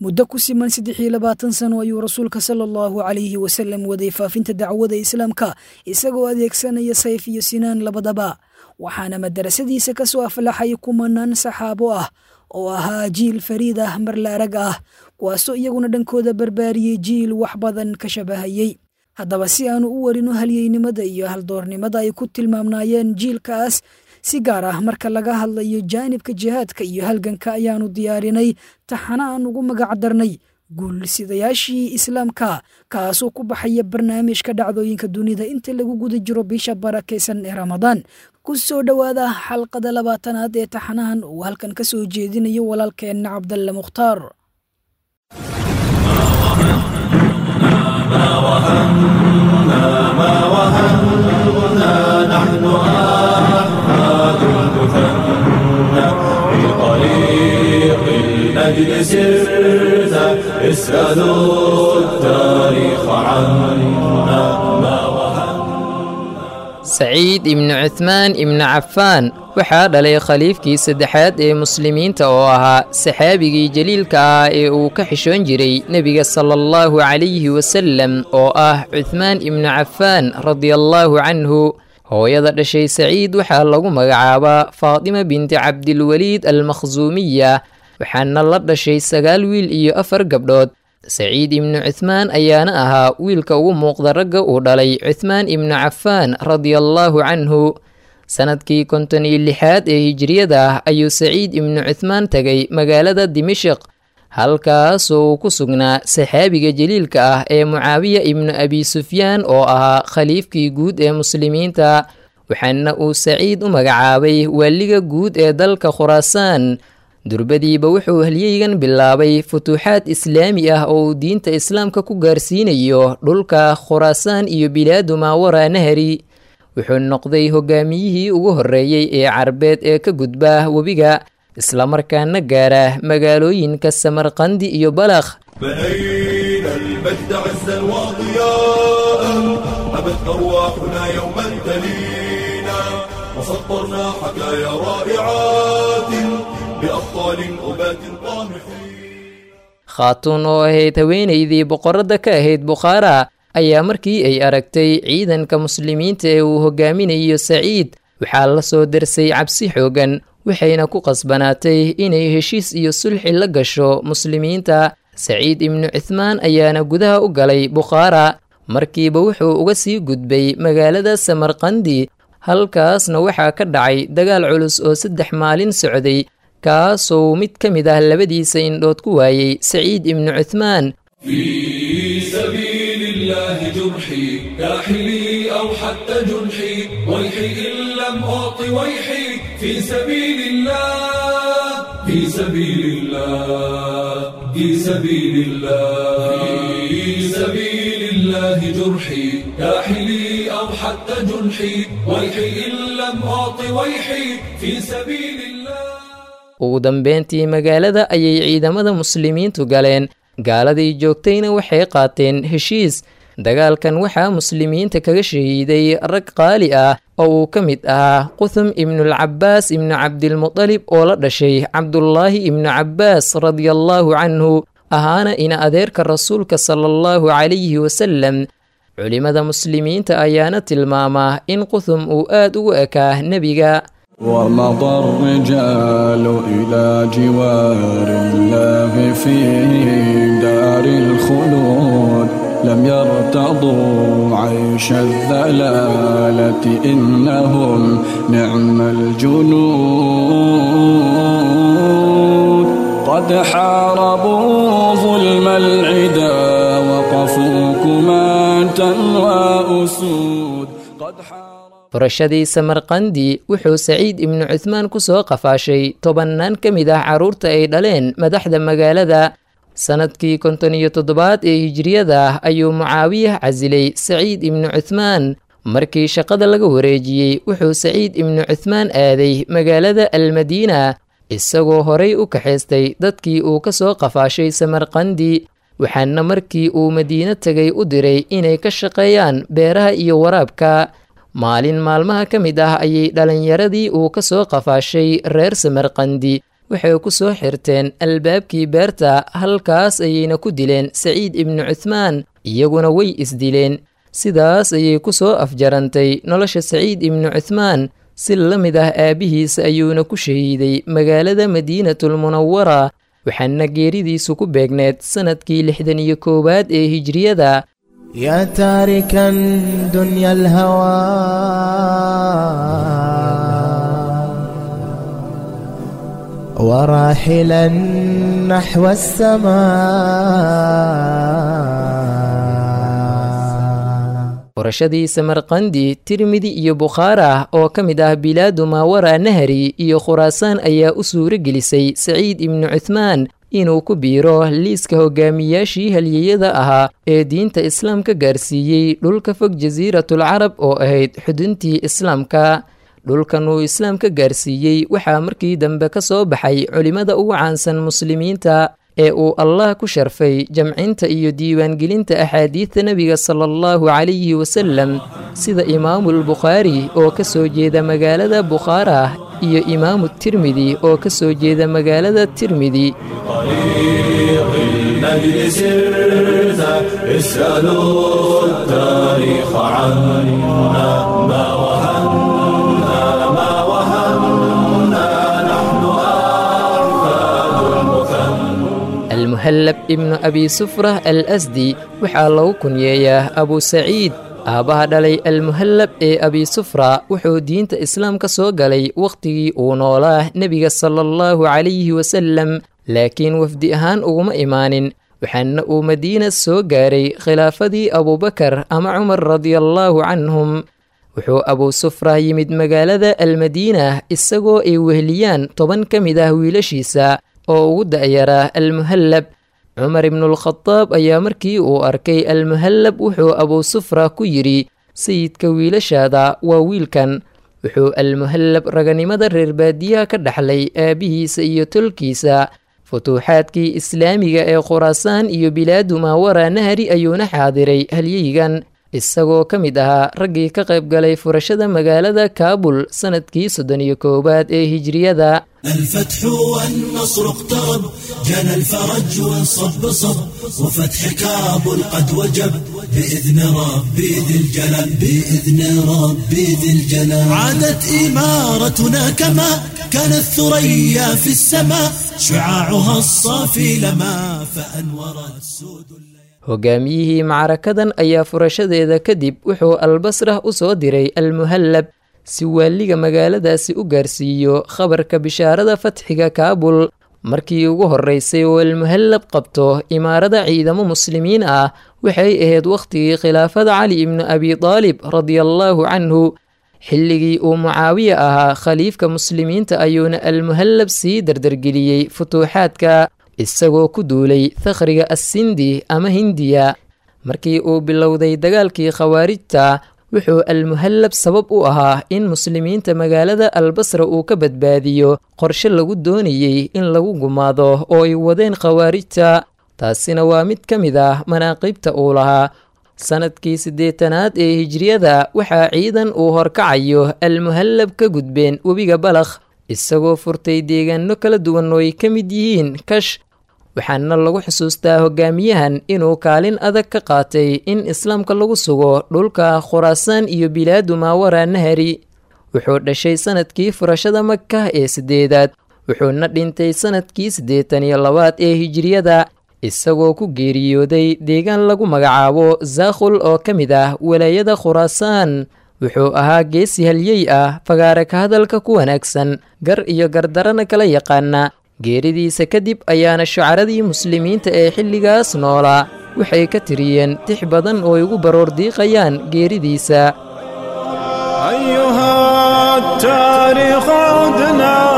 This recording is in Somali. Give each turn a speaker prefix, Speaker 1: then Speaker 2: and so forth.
Speaker 1: muddo ku siman saddex iyo labaatan sano ayuu rasuulka sala allahu calayhi wasalam waday faafinta dacwada islaamka isagoo adeegsanaya sayf iyo sinaan labadaba waxaana madarasadiisa ka soo aflaxay kumanaan saxaabo ah oo ahaa jiil fariid ah mar la arag ah kuwaasoo iyaguna dhankooda barbaariyey jiil wax badan ka shabahayey haddaba si aanu u warino halyeynimada iyo haldoornimada ay ku tilmaamnaayeen jiilkaas si gaar ah marka laga hadlayo jaanibka jihaadka iyo halganka ayaanu diyaarinay taxana aan ugu magac darnay guulsidayaashii islaamka kaasoo ku baxaya barnaamijka dhacdooyinka dunida inta lagu guda jiro bisha barakaysan ee ramadaan ku soo dhowaada xalqada labaatanaad ee taxanahan uu halkan ka soo jeedinayo walaalkeenna cabdalle mukhtaar
Speaker 2: الأجل سرت اسألوا التاريخ عنا ما
Speaker 3: saciid ibnu cuthmaan ibnu cafaan waxaa dhalay khaliifkii saddexaad ee muslimiinta oo ahaa saxaabigii jaliilka ah ee uu ka xishoon jiray nebiga sala allahu calayhi wasalem oo ah cuthmaan ibnu cafaan radiallaahu canhu hooyada dhashay saciid waxaa lagu magacaabaa faatima binti cabdilweliid almakhsuumiya waxaana la dhashay sagaal wiil iyo afar gabdhood saciid ibnu cuthmaan ayaana ahaa wiilka ugu muuqda ragga uu dhalay cuthmaan ibnu cafaan radiallaahu canhu sannadkii konton iyo lixaad ee hijiriyada ah ayuu saciid ibnu cuthmaan tegay magaalada dimashiq halkaasoo uu ku sugnaa saxaabiga jaliilka ah ee mucaawiya ibnu abi sufyaan oo ahaa khaliifkii guud ee muslimiinta waxaana uu saciid u magacaabay waaliga guud ee dalka khuraasaan durbadiiba wuxuu halyeygan bilaabay futuuxaad islaami ah oo uu diinta islaamka ku gaarsiinayo dhulka khuraasaan iyo bilaadu maawara nahari wuxuu noqday hogaamiyihii ugu horreeyey ee carbeed ee ka gudba webiga islamarkaana gaara magaalooyinka samarqandi iyo balakh
Speaker 2: بنينا المجد عزا وضياء أبت أرواحنا يوما تلينا وسطرنا حكايا رائعات بأبطال أبات طامحين
Speaker 3: khaatuun oo ahayd haweenaydii boqoradda ka ahayd bukhaara ayaa markii ay aragtay ciidanka muslimiinta ee uu hogaaminayo saciid waxaa la soo darsay cabsi xoogan waxayna ku qasbanaatay inay heshiis iyo sulxi la gasho muslimiinta saciid ibnu cuthmaan ayaana gudaha u galay bukhaara markiiba wuxuu uga sii gudbay magaalada samarqandi halkaasna waxaa ka dhacay dagaal culus oo saddex maalin socday kaasoo mid ka mid ah labadiisa indhood ku waayey saciid ibnu cuthmaan
Speaker 2: في سبيل الله جرحي كاحلي أو حتى جنحي ويحي إن لم أعط ويحي في سبيل الله في سبيل الله في سبيل الله في سبيل الله جرحي كاحلي أو حتى جنحي ويحي إن لم أعط ويحي في سبيل الله
Speaker 3: ugu dambeyntii magaalada ayay ciidamada muslimiintu galeen gaaladii joogtayna waxay qaateen heshiis dagaalkan waxaa muslimiinta kaga shahiiday rag qaali ah oo uu ka mid ahaa quthum ibnulcabaas ibnu cabdilmutalib oo la dhashay cabdulaahi ibnu cabbaas radiallaahu canhu ahaana ina adeerka rasuulka sala allahu calayhi wasalem culimmada muslimiinta ayaana tilmaamaa in quthum uu aad ugu ekaa nebiga
Speaker 4: ومضى الرجال إلى جوار الله في دار الخلود لم يرتضوا عيش الذلالة إنهم نعم الجنود قد حاربوا ظلم العدا وقفوا كماة وأسود قد حاربوا
Speaker 3: furashadii samarqandi wuxuu saciid ibnu cuthmaan ku soo qafaashay tobannaan ka mid ah carruurta ay dhaleen madaxda magaalada sannadkii konton iyo toddobaad ee hijiriyada ah ayuu mucaawiyah casilay saciid ibnu cuthmaan markii shaqada laga wareejiyey wuxuu saciid ibnu cuthmaan aaday magaalada almadiina isagoo horay u kaxaystay dadkii uu ka soo qafaashay samarqandi waxaana markii uu madiino tegay u diray inay ka shaqeeyaan beeraha iyo waraabka maalin maalmaha ka mid ah ayay dhalinyaradii uu ka soo qafaashay reer samarqandi waxay ku soo xirteen albaabkii beerta halkaas ayayna ku dileen saciid ibnu cuthmaan iyaguna way isdileen sidaas ayay ku soo afjarantay nolosha saciid ibnu cuthmaan si la mid ah aabbihiisa ayuuna ku shahiiday magaalada madiinatulmunawara waxaana geeridiisu ku beegneed sannadkii lixdan iyo koowaad ee hijriyada
Speaker 5: يا تاركا دنيا الهوى وراحلا نحو السماء
Speaker 3: qorashadii samarqandi tirmidi iyo bukhaara oo ka mid ah bilaadu maawara nahari iyo khuraasaan ayaa u suuro gelisay saciid ibnu cuthmaan inuu ku biiro liiska hogaamiyaashii halyeyada ahaa ee diinta islaamka gaarsiiyey dhulka fog jasiiratul carab oo ahayd xuduntii islaamka dhulkan uu islaamka gaarsiiyey waxaa markii dambe ka soo baxay culimmada ugu caansan muslimiinta ee uu allah ku sharfay jamcinta iyo diiwaangelinta axaadiidta nebiga sala allahu calayhi wasalam sida imaamulbukhaari oo ka soo jeeda magaalada bukhaara iyo imaamu tirmidi oo ka soo jeeda magaalada tirmidi
Speaker 2: طريق المجد سرت اسألوا التاريخ عنا ما وهنا ما وهنا نحن أحفاد المثنى
Speaker 3: almuhallab ibnu abi sufrah al asdi waxaa lagu kunyeeyaa abu saciid aabbaha dhalay almuhallab ee abi sufra wuxuu diinta islaamka soo galay wakhtigii uu noolaa nebiga sala allahu calayhi wasalam laakiin wafdi ahaan uguma imaanin waxaana uu madiina soo gaaray khilaafadii abubakar ama cumar radiallaahu canhum wuxuu abu sufra yimid magaalada almadiina isagoo ay weheliyaan toban ka mid ah wiilashiisa oo ugu da'yaraa almuhallab cumar ibnuulkhadaab ayaa markii uu arkay almuhallab wuxuu abu sufra ku yidhi sayidka wiilashaada waa wiilkan wuxuu almuhallab raganimada reer baadiyaha ka dhaxlay aabbihiisa iyo tolkiisa futuuxaadkii islaamiga ee khuraasaan iyo bilaadu maawara nahari ayuuna xaadiray halyeygan isagoo ka mid ahaa raggii ka qayb galay furashada magaalada kaabul sannadkii soddon iyo koowaad ee hijriyada
Speaker 6: الفتح والنصر اقترب جنى الفرج وانصب صب وفتح كابل قد وجب بإذن ربي ذي الجلال بإذن ربي ذي الجلال عادت إمارتنا كما كانت ثريا في السماء شعاعها الصافي لما فأنورت سود
Speaker 3: hogaamiyihii macrakadan ayaa furashadeeda kadib wuxuu albasrah u soo diray almuhallab si waaliga magaaladaasi u gaarsiiyo khabarka bishaarada fatxiga kaabul markii ugu horreysay oo almuhallab qabto imaarada ciidamo muslimiin ah waxay ahayd wakhtigii khilaafada cali ibnu abi daalib radiallaahu canhu xilligii uu mucaawiya ahaa khaliifka muslimiinta ayuuna almuhallab sii dardargeliyey futuuxaadka isagoo ku duulay takhriga assindi ama hindiya markii uu bilowday dagaalkii khawaarijta wuxuu almuhallab sabab u ahaa in muslimiinta magaalada albasra uu ka badbaadiyo qorshe lagu doonayey in lagu gumaado oo ay wadeen khawaarijta taasina waa mid ka mid ah manaaqibta uu lahaa sannadkii siddeetanaad ee hijriyada waxaa ciidan uu horkacayo almuhallab ka gudbeen webiga balakh isagoo furtay deegaano kala duwan oo ay ka mid yihiin kash waxaana lagu xusuustaa hogaamiyahan inuu kaalin adag ka qaatay in islaamka lagu sugo dhulka khuraasaan iyo bilaadu maawara nahari wuxuu dhashay sannadkii furashada maka ee siddeedaad wuxuuna dhintay sannadkii siddeetan iyo labaad ee hijriyada isagoo ku geeriyooday deegaan lagu magacaabo zaakhul oo ka mid ah walaayada khuraasaan wuxuu ahaa geesi halyey ah fagaare ka hadalka ku wanaagsan gar iyo gardarana kala yaqaana geeridiisa kadib ayaana shucaradii muslimiinta ee xilligaas noolaa waxay ka tiriyeen tix badan oo ay ugu baroordiiqayaan geeridiisa
Speaker 4: أيها التاريخ عدنا